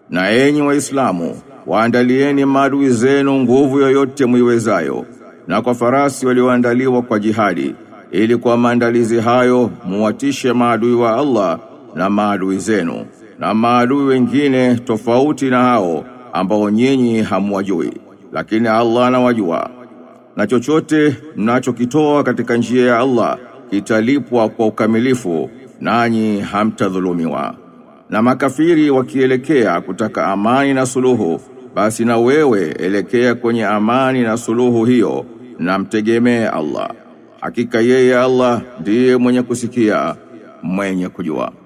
Na enyi waislamu, waandalieni maadui zenu nguvu yoyote muiwezayo, na kwa farasi walioandaliwa kwa jihadi, ili kwa maandalizi hayo muwatishe maadui wa Allah na maadui zenu, na maadui wengine tofauti na hao ambao nyinyi hamwajui, lakini Allah anawajua. Na chochote mnachokitoa katika njia ya Allah kitalipwa kwa ukamilifu, nanyi hamtadhulumiwa. Na makafiri wakielekea kutaka amani na suluhu, basi na wewe elekea kwenye amani na suluhu hiyo, na mtegemee Allah. Hakika yeye Allah ndiye mwenye kusikia, mwenye kujua.